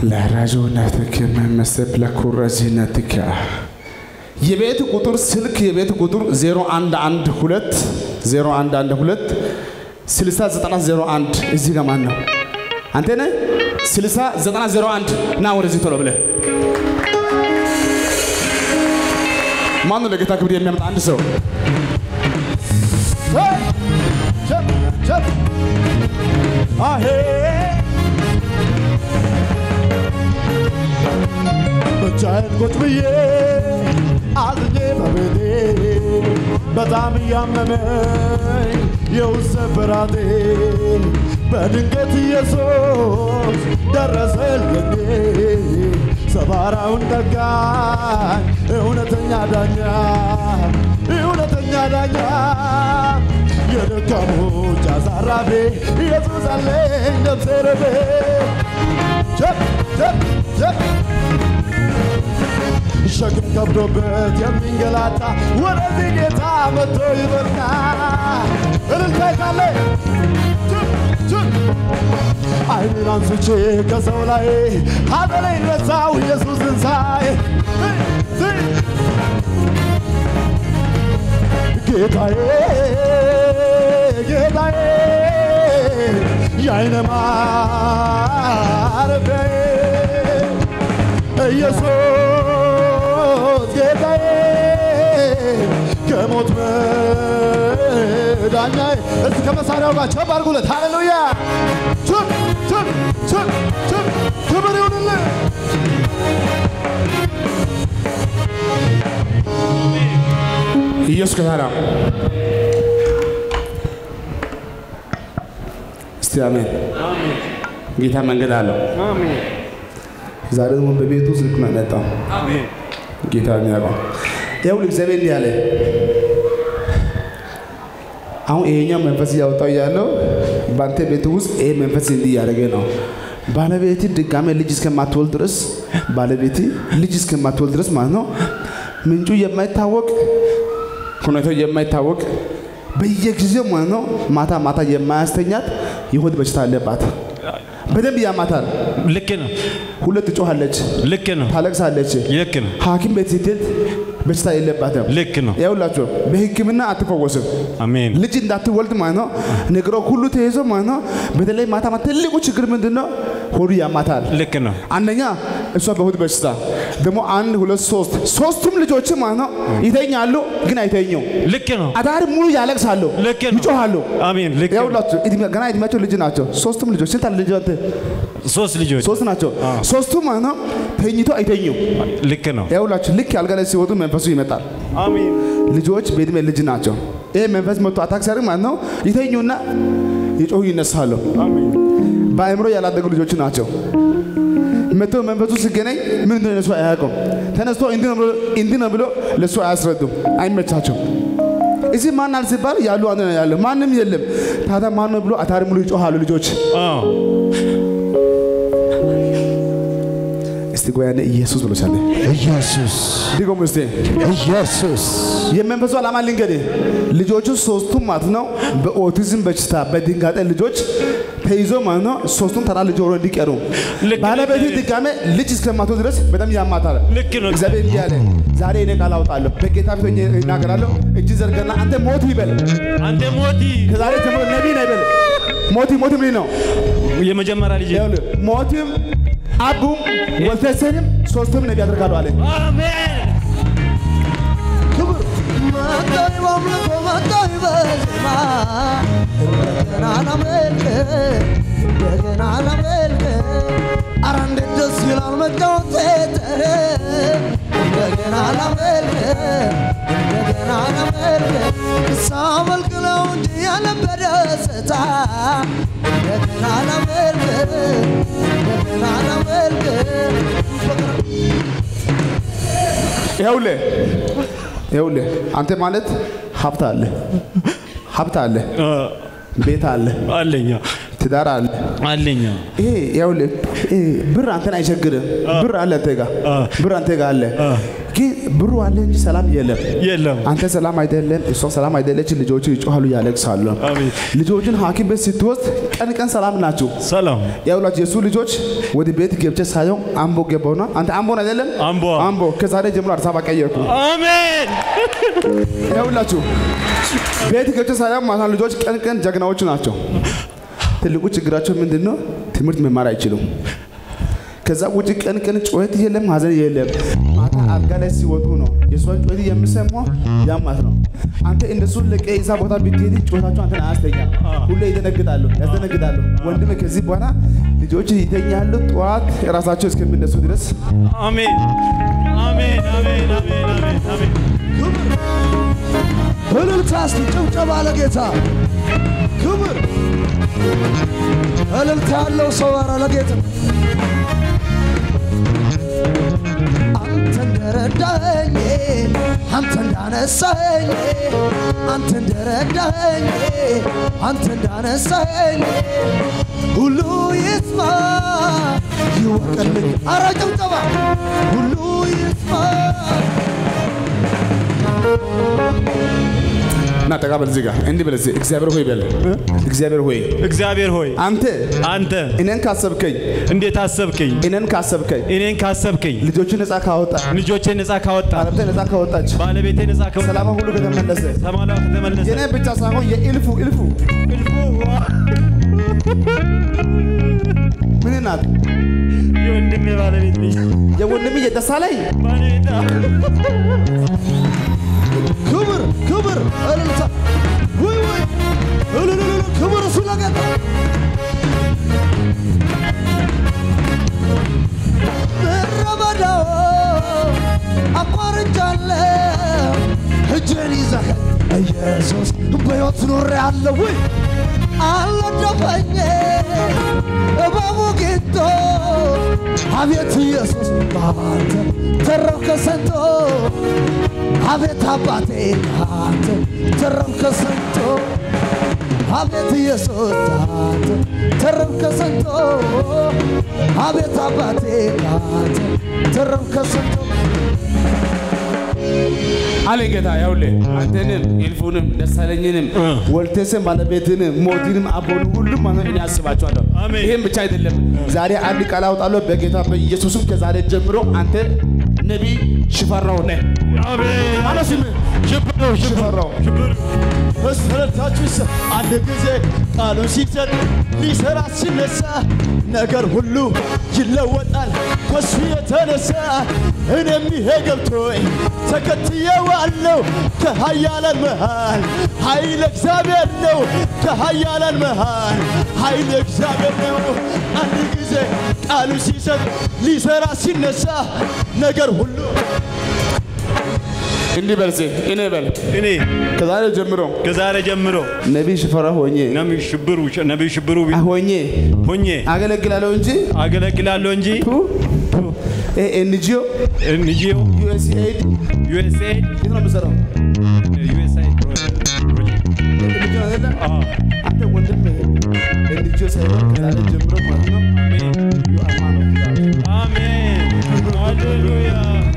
ለራጆናትክ መመሰብ ለኩረዚነትክ የቤት ቁጥር ስልክ የቤት ቁጥር 0112 0112 609001 እዚህ ጋር ማን ነው? አንተ ነህ? 609001 ና ወደዚህ ቶሎ ብለህ ማን ነው ለጌታ ክብር የሚያመጣ አንድ ሰው ብቻዬን ቁጭ ብዬ አዝኜ በቤቴ በጣም እያመመኝ የውስጥ ስብራቴ በድንገት ኢየሱስ ደረሰልኝ ሰባራውን ጠጋኝ እውነተኛ ዳኛ እውነተኛ ዳኛ የደካሞች አሳራፊ ኢየሱስ አለኝ ነፍሴ ረቤ ቸፕ ቸፕ ቸፕ ሸክም ከብዶበት የሚንገላታ ወደዚህ ጌታ መጥቶ ይበርታ እልልታ ካለ አይኔን አንስቼ ከሰው ላይ ሐዘኔን ረሳው ኢየሱስን ሳይ ጌታዬ ጌታዬ የአይነ ማረፊያዬ ኢየሱስ ጌታዬ ከሞት መዳኛዬ እስቲ ከመሳሪያው ጋር ቸብ አድርጉለት ሃሌሉያ ቸብ ቸብ ቸብ ቸብ ክብር ይሁንልህ ኢየሱስ ጌታ ነው። እስቲ አሜን። ጌታ መንገድ አለው። ዛሬ ደግሞ በቤቱ ስልክ ነው የመጣው። ጌታ የሚያውቀው ይኸውልህ፣ እግዚአብሔር እንዲህ አለ። አሁን ይሄኛው መንፈስ እያወጣው እያለው በአንተ ቤት ውስጥ ይሄ መንፈስ እንዲህ እያደረገ ነው። ባለቤት ድጋሜ ልጅ እስከማትወልድ ድረስ ባለቤት ልጅ እስከማትወልድ ድረስ ማለት ነው ምንጩ የማይታወቅ ሁኔታው የማይታወቅ በየጊዜው ማለት ነው ማታ ማታ የማያስተኛት የሆድ በሽታ አለባት። በደንብ ያማታል። ልክ ነው፣ ሁለት ትጮኻለች፣ ልክ ነው፣ ታለቅሳለች። ልክ ነው፣ ሐኪም ቤት ስትሄድ በሽታ የለባትም። ልክ ነው። ይኸውላችሁ በሕክምና አትፈወስም። አሜን። ልጅ እንዳትወልድ ማለት ነው ነገሮ ሁሉ ተይዞ ማለት ነው። በተለይ ማታ ማታ ትልቁ ችግር ምንድን ነው? ሆዱ ያማታል። ልክ ነው፣ አንደኛ እሷ በሆድ በሽታ ደግሞ አንድ ሁለት ሶስት ሶስቱም ልጆች ማለት ነው ይተኛሉ፣ ግን አይተኙም። ልክ ነው፣ አዳር ሙሉ ያለቅሳሉ፣ ልክ ነው። ይጮሃሉ። አሜን። ልክ ነው። ይኸውላችሁ እድሜ- ገና እድሜያቸው ልጅ ናቸው። ሶስቱም ልጆች ስንት አለ ልጅ አንተ? ሶስት ልጆች ሶስት ናቸው። ሶስቱም ማለት ነው ተኝቶ አይተኙም። ልክ ነው። ይኸውላችሁ ልክ አልጋ ላይ ሲወጡ መንፈሱ ይመጣል። አሜን። ልጆች በእድሜ ልጅ ናቸው። ይህ መንፈስ መጥቶ አታክ ሲያደርግ ማለት ነው ይተኙና ይጮሁ ይነሳሉ። በአእምሮ ያላደጉ ልጆች ናቸው። መጥቶ መንፈሱ ሲገናኝ ምን እንደሆነ እሱ አያውቁም። ተነስቶ እንዲህ ነው ብሎ እንዲህ ነው ብሎ ለእሱ አያስረዱም። አይመቻቸው። እዚህ ማን አለ ሲባል ያሉ አንድ ነው ያለ ማንም የለም። ታዲያ ማን ነው ብሎ አታሪ ሙሉ ይጮሃሉ ልጆች። አዎ፣ እስቲ ጎያኔ ኢየሱስ ብሎ ሳለ ኢየሱስ ድጎም እስቲ ኢየሱስ የመንፈሱ ዓላማ ልንገርህ። ልጆቹ ሶስቱም ማለት ነው በኦቲዝም በሽታ በድንጋጤ ልጆች ተይዞ ማለት ነው ሶስቱም ተራ ልጅ ሆኖ እንዲቀሩ ልክ ነው። ባለቤት ድጋሜ ልጅ እስከማቶ ድረስ በጣም ያማታል። ልክ ነው። እግዚአብሔር እንዲህ አለ፣ ዛሬ እኔ ቃል አውጣለሁ፣ በጌታ ፊት ሆኜ እናገራለሁ። እጅ ዘርገና አንተ ሞት ይበል፣ አንተ ሞቲ ከዛሬ ጀምሮ ነቢይ ነው ይበል። ሞቲ ሞቲ ምን ነው የመጀመሪያ ልጅ ይኸውልህ፣ ሞቲም አቡም ወልተሰንም ሶስቱም ነቢይ ያደርጋሉ አለ። አሜን። መጣይ በአምልኮ መጣይ በዜማ እንደገና ላምልክ እንደገና ላምልክ አረ እንዴት ደስ ይላል መጫወት እንደገና ላምልክ እንደገና ላምልክ ሳመልክ ነው እንጂ ያለበት ደስታ እንደገና ላምልክ እንደገና ላምልክ ይኸውልህ ይኸውልህ አንተ ማለት ሀብት አለ ሀብት አለ አ፣ ቤት አለ አለኛ ትዳር አለ አለኛ ይሄ ይኸውልህ ይሄ ብር አንተን አይቸግርም ብር አለ አንተ ጋር አ። ብር አንተ ጋር አለ ግን ብሩ አለ እንጂ ሰላም የለም። የለም። አንተ ሰላም አይደለም፣ እሷ ሰላም አይደለች። ልጆቹ ይጮሃሉ፣ ያለቅሳሉ። አሜን። ልጆቹን ሐኪም ቤት ስትወስድ ቀን ቀን ሰላም ናቸው። ሰላም ያውላችሁ የእሱ ልጆች ወደ ቤት ገብቼ ሳየው አምቦ ገባውና አንተ አምቦን አይደለም አምቦ። አምቦ ከዛሬ ጀምሮ አዲስ አበባ ቀየርኩ። አሜን። ያውላችሁ ቤት ገብቼ ሳየው ማለት ነው ልጆች ቀን ቀን ጀግናዎች ናቸው። ትልቁ ችግራቸው ምንድን ነው? ትምህርት መማር አይችሉም። ከዛ ውጭ ቀን ቀን ጩኸት የለም፣ ሀዘን የለም። ማታ አልጋ ላይ ሲወጡ ነው የሰው ጩኸት የሚሰማው ያ ማለት ነው። አንተ እነሱን ለቀ እዛ ቦታ ብትሄድ ጩኸታቸው አንተን አያስተኛም። ሁሌ ይደነግጣሉ፣ ያስደነግጣሉ። ወንድሜ ከዚህ በኋላ ልጆች ይተኛሉ፣ ጠዋት ራሳቸው እስከሚነሱ ድረስ አሜን። አሜን። አሜን። አሜን። አሜን። አሜን። እልልታ እስቲ ጭብጨባ ለጌታ ክብር እልልታ ያለው ሰው ኧረ ለጌታ አንተ እንደረዳኸኝ አንተ እንዳነሳኸኝ አንተ እንደረዳኸኝ አንተ እንዳነሳኸኝ ሁሉ ይስማ ይወቅልኝ። አረ ጭብጨባ ሁሉ ይስማ እና ጠጋ በል እዚህ ጋር እንዲህ በል እዚህ እግዚአብሔር ሆይ በል እግዚአብሔር ሆይ እግዚአብሔር ሆይ አንተ አንተ እኔን ካሰብከኝ እንዴት አሰብከኝ? እኔን ካሰብከኝ እኔን ካሰብከኝ ልጆቹ ነፃ ካወጣ ልጆቼን ነፃ ካወጣ ባለቤቴ ነፃ ካወጣች ባለቤቴ ነፃ ካወጣ ሰላማ ሁሉ ከተመለሰ ሰማላ ከተመለሰ የኔ ብቻ ሳይሆን የእልፉ እልፉ እልፉ ምን ናት የወንድሜ ባለቤት ነኝ። የወንድም የደሳ ላይ ባለቤት ክብር ክብር እልልታ ውይ ውይ እልልልል ክብር እሱ ለጌታ ምድረ በዳው አቋርጫለሁ እጄን ይዘህ ኢየሱስ በሕይወት ኖሬአለሁ ውይ አልነደፈኝ እባቡ ጊንቶ አቤት ኢየሱስ በአንተ ተረፍከ ሰንቶ አቤት አባቴ አንተ ተረፍከ ሰንቶ አቤት ኢየሱስ አንተ ተረፍከ ሰንቶ አቤት አባቴ አንተ ተረፍከ ሰንቶ አለ ጌታ ያውልህ አንተንም እልፉንም ደሳለኝንም ወልቴስን ባለቤትንም ሞቲንም አቦን ሁሉም ማለት እኔ አስባቸዋለሁ። አሜን። ይህም ብቻ አይደለም። ዛሬ አንድ ቃል አውጣለሁ በጌታ በኢየሱስም ከዛሬ ጀምሮ አንተ ነቢይ ሽፈራው ነህ። አሜን። አለ ስምህ ሽብሩ ሽፈራው ሽብሩ መሰረታችሁ ይሰ አንድ ጊዜ ቃሉን ሲሰጥ ሊሰራ ሲነሳ ነገር ሁሉ ይለወጣል ከሱ የተነሳ እኔም ይሄ ገብቶኝ ተከትየዋለሁ ከኃያላን መሃል ኃይል እግዚአብሔር ነው ከኃያላን መሃል ኃይል እግዚአብሔር ነው አንድ ጊዜ ቃሉ ሲሰጥ ሊሰራ ሲነሳ ነገር ሁሉ እንዲህ በል እስኪ እኔ በል እኔ ከዛሬ ጀምሮ ከዛሬ ጀምሮ ነቢይ ሽፈራው ሆኜ ነቢይ ሽብሩ ነቢይ ሽብሩ ሆኜ ሆኜ አገለግላለሁ እንጂ አገለግላለሁ እንጂ ኤንጂኦ ኤንጂኦ ዩኤስኤድ ዩኤስኤድ የት ነው የምሰራው? ዩኤስአይድ ኤንጂኦ አይደለም? አንተ ወንድም ኤንጂኦ ሳይሆን ከዛሬ ጀምሮ ማለት ነው ዩ አር ማን ኦፍ ጋድ። አሜን ሃሌሉያ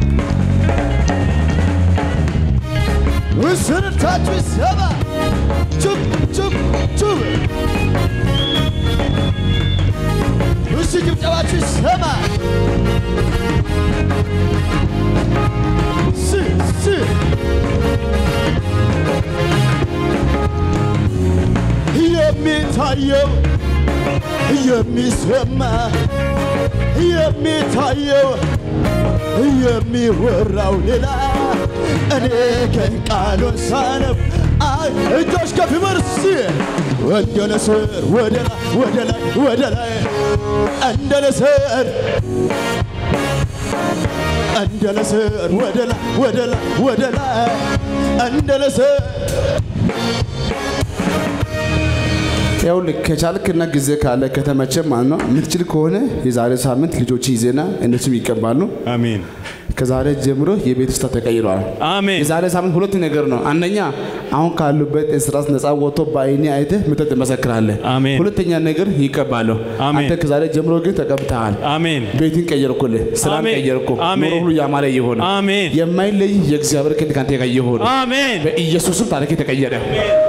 ምስርታችሁ ይሰማ ጩብ ጩብ ጩብ እሱ ጭብጨባችሁ ይሰማ ስ ስ የሚታየው የሚሰማ የሚታየው የሚወራው ሌላ እኔ ግን ቃሉን ሳነብ አይ እጆች ከፍ በርስ እንደ ንስር ወደ ላይ ወደ ላይ ወደ ላይ እንደ ንስር እንደ ንስር ወደ ላይ ወደ ላይ ወደ ላይ እንደ ንስር ይኸውልህ ከቻልክና ጊዜ ካለ ከተመቸ ማለት ነው የምትችል ከሆነ የዛሬ ሳምንት ልጆች ይዜና እነሱም ይቀባሉ። አሜን ከዛሬ ጀምሮ የቤት ውስጥ ተቀይሯል። አሜን የዛሬ ሳምንት ሁለት ነገር ነው። አንደኛ አሁን ካሉበት እስራት ነፃ ወጥቶ በአይኔ አይተህ ምጠጥ ትመሰክራለህ። አሜን። ሁለተኛ ነገር ይቀባሉ። አሜን። አንተ ከዛሬ ጀምሮ ግን ተቀብተሃል። አሜን ቤትን ቀየርኩልህ፣ ስራን አሜን። ቀየርኩ፣ አሜን። ኑሮ ሁሉ ያማረ ይሆን። አሜን የማይለይ የእግዚአብሔር ክንድ ካንተ ጋር ይሁን። አሜን በኢየሱስም ታሪክ ተቀየረ።